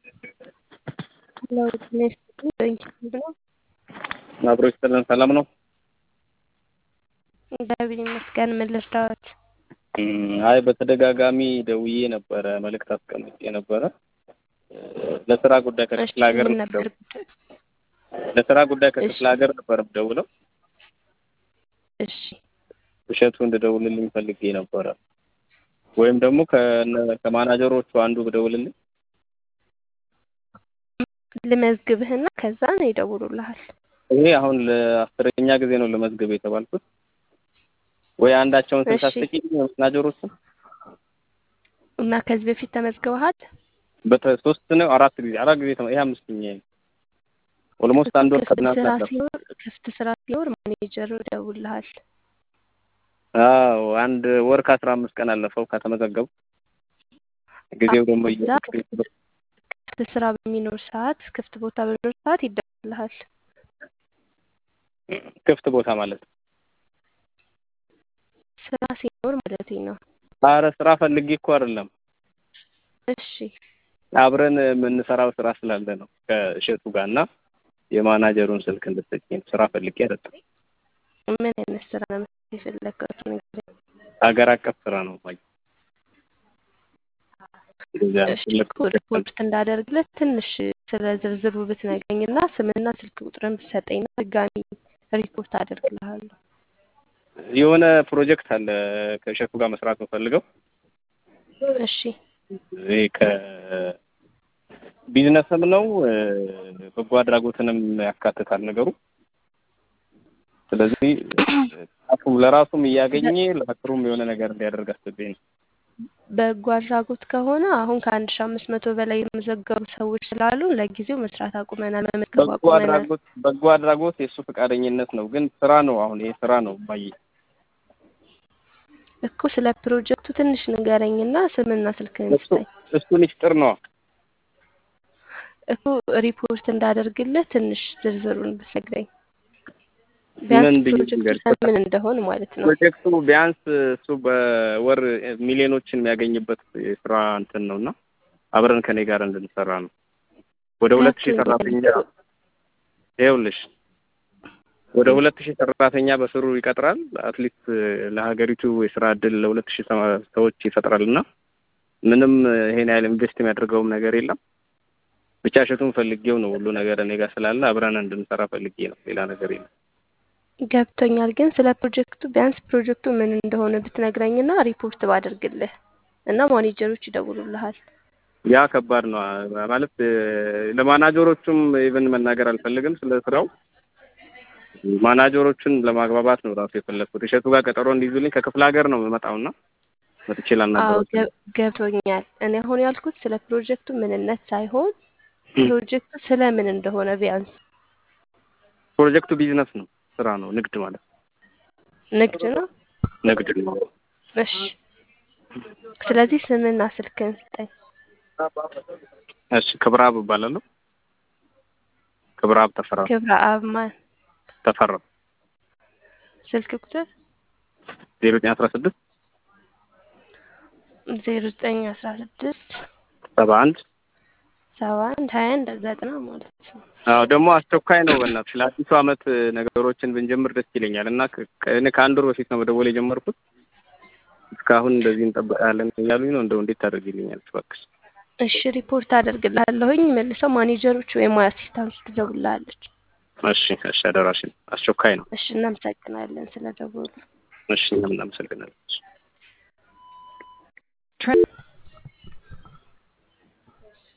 ለውጥ ነኝ ብሎ አብሮ ይስጥልን። ሰላም ነው? እግዚአብሔር ይመስገን። ምን ልርዳዎት? አይ በተደጋጋሚ ደውዬ ነበረ፣ መልእክት አስቀምጬ ነበረ። ለስራ ጉዳይ ከክፍለ ሀገር ምን ነበር ጉዳይ? ለስራ ጉዳይ ከክፍለ ሀገር ነበር ደውለው እሺ እሸቱ እንድደውልልኝ ፈልጌ ነበረ። ወይም ደግሞ ከነ- ከማናጀሮቹ አንዱ ብደውልልኝ ልመዝግብህና ከዛ ነው ይደውሉልሃል። ይሄ አሁን ለአስረኛ ጊዜ ነው ለመዝገብ የተባልኩት። ወይ አንዳቸውን ስልክ እሺ። አስጠቂኝ ማናጀሮቹን እና ከዚህ በፊት ተመዝግበሃል? በሶስት ነው አራት ጊዜ አራት ጊዜ ተመ- ይሄ አምስተኛ ኦልሞስት አንድ ወር ክፍት ከትናንት ስራ ነበር። ሲኖር ክፍት ስራ ሲኖር ማኔጀሩ ይደውልልሃል። አዎ አንድ ወር ከአስራ አምስት ቀን አለፈው ከተመዘገቡ። ጊዜው ደግሞ እዛ እየ- ክፍት ስራ በሚኖር ሰዓት ክፍት ቦታ በሚኖር ሰዓት ይደውልልሃል። ክፍት ቦታ ማለት ነው። ስራ ሲኖር ማለት ነው። አረ ስራ ፈልጌ እኮ አይደለም እሺ አብረን የምንሰራው ስራ ስላለ ነው ከእሸቱ ጋር እና የማናጀሩን ስልክ እንድትሰጪኝ ስራ ፈልጌ አይደለም። ምን አይነት ስራ ነው መስራት የፈለግከው? ንገረኝ። ሀገር አቀፍ ስራ ነው ማየ እንደዚያ ነው እሺ የፈለግኩት። ሪፖርት እንዳደርግለት ትንሽ ስለ ዝርዝሩ ብትነግረኝና ስምና ስልክ ቁጥርን ብትሰጠኝና ድጋሚ ሪፖርት አደርግልሃለሁ። የሆነ ፕሮጀክት አለ ከእሸቱ ጋር መስራት የምፈልገው እሺ ይሄ ከቢዝነስም ነው እ፣ በጎ አድራጎትንም ያካትታል ነገሩ። ስለዚህ ራሱም ለራሱም እያገኘ ለሀገሩም የሆነ ነገር እንዲያደርግ አስቤ ነው። በጎ አድራጎት ከሆነ አሁን ከአንድ ሺ አምስት መቶ በላይ የመዘገቡ ሰዎች ስላሉ ለጊዜው መስራት አቁመናል፣ መመዝገብ በጎ አቁመናል። አድራጎት በጎ አድራጎት የእሱ ፈቃደኝነት ነው፣ ግን ስራ ነው። አሁን ይሄ ስራ ነው ባይ እኮ ስለ ፕሮጀክቱ ትንሽ ንገረኝና ስምና ስልክህን እሱ ስጠኝ። እሱን ይፍጥር ነው። እኮ ሪፖርት እንዳደርግልህ ትንሽ ዝርዝሩን ብትነግረኝ ምን ቢያንስ ብዬ ፕሮጀክቱ ልንገርህ? ስለምን እንደሆን ማለት ነው። ፕሮጀክቱ ቢያንስ እሱ በወር ሚሊዮኖችን የሚያገኝበት የስራ እንትን ነው እና አብረን ከኔ ጋር እንድንሰራ ነው። ወደ ሁለት ሺህ ገብቶኛል። ሰራተኛ ይኸውልሽ ወደ ሁለት ሺህ ሰራተኛ በስሩ ይቀጥራል። አትሊስት ለሀገሪቱ የስራ እድል ለሁለት ሺህ ሰዎች ይፈጥራል እና ምንም ይሄን ያህል ኢንቨስት የሚያደርገውም ነገር የለም። ብቻ እሸቱን ፈልጌው ነው ሁሉ ነገር እኔ ጋር ስላለ አብረን እንድንሰራ ፈልጌ ነው። ሌላ ነገር የለም። ገብቶኛል። ግን ስለ ፕሮጀክቱ ቢያንስ ፕሮጀክቱ ምን እንደሆነ ብትነግረኝና ሪፖርት ባደርግልህ እና ማኔጀሮች ይደውሉልሃል። ያ ከባድ ነው ማለት እ፣ ለማናጀሮቹም ኢቨን መናገር አልፈልግም ስለ ስራው። ማናጀሮቹን ለማግባባት ነው ራሱ የፈለግኩት። እሸቱ ጋር ቀጠሮ እንዲይዙልኝ ከክፍለ ሀገር ነው የምመጣውና መጥቼ አዎ ላናገራቸው። ገብ- ገብቶኛል። እኔ አሁን ያልኩት ስለ ፕሮጀክቱ ምንነት ሳይሆን ፕሮጀክቱ ስለ ምን እንደሆነ ቢያንስ ፕሮጀክቱ ቢዝነስ ነው፣ ስራ ነው፣ ንግድ ማለት ነው። ንግድ ነው። ንግድ ነው። እሺ ስለዚህ ስምና ስልክህን ስጠኝ። እሺ ክብረአብ እባላለሁ። ክብረአብ ተፈራ ክብረ አብ ማን? ተፈራ ስልክ ቁጥር ዜሮ ዘጠኝ አስራ ስድስት ዜሮ ዘጠኝ አስራ ስድስት ሰባ አንድ ሰባ አንድ ሀያ አንድ ዘጠና ማለት ነው። አዎ ደግሞ አስቸኳይ ነው። በእናትሽ ለአዲሱ ዓመት ነገሮችን ብንጀምር ደስ ይለኛል እና ከ- ከ- እኔ ከአንድ ወር በፊት ነው መደወል የጀመርኩት። እስካሁን እንደዚህ እንጠብቃለን እያሉኝ ነው። እንደው እንዴት ታደርጊልኛለሽ እባክሽ? እሺ ሪፖርት አደርግልሃለሁኝ። መልሰው ማኔጀሮች ወይም አሲስታንት ትደውልልሃለች። እሺ እሺ፣ አደራሽን። አስቸኳይ ነው። እሺ እናመሰግናለን ስለደወሉ። እሺ እኛም እናመሰግናለን።